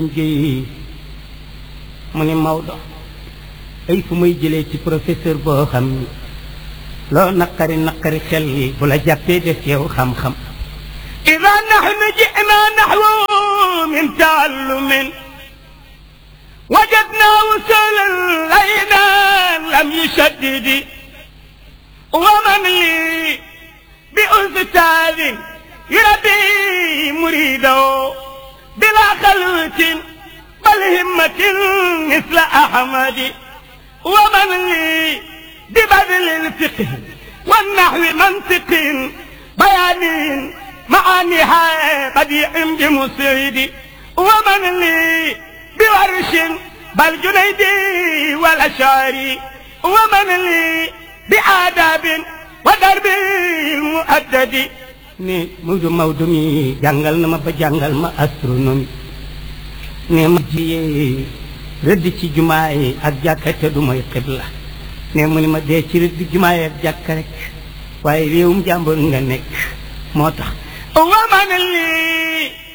géey mu ni Maodo ay fu may jëlee ci professeur boo xam ni loo naqari naqari xel yi bu la jàppee def yow xam-xam ida nahnu jina naxwu min taallumin wajadna wusulan laynan lam yushaddidi wa man li bi ustaadin yurabbi muridahu بلا خلوة بل همة مثل أحمد ومن لي ببذل الفقه والنحو منطق بيان معانيها بديع بمسعد ومن لي بورش بل جنيدي والأشعري ومن لي بآداب ودرب المؤدد ne Maodo Maodo mi jàngal na ma ba jàngal ma astronomie ne ma jiyee rëdd ci jumaa yi ak jàkka te du mooy xibla ne mu ni ma dee ci rëdd jumaa yi ak jàkka rek waaye réewum jàmbur nga nekk moo tax waman lii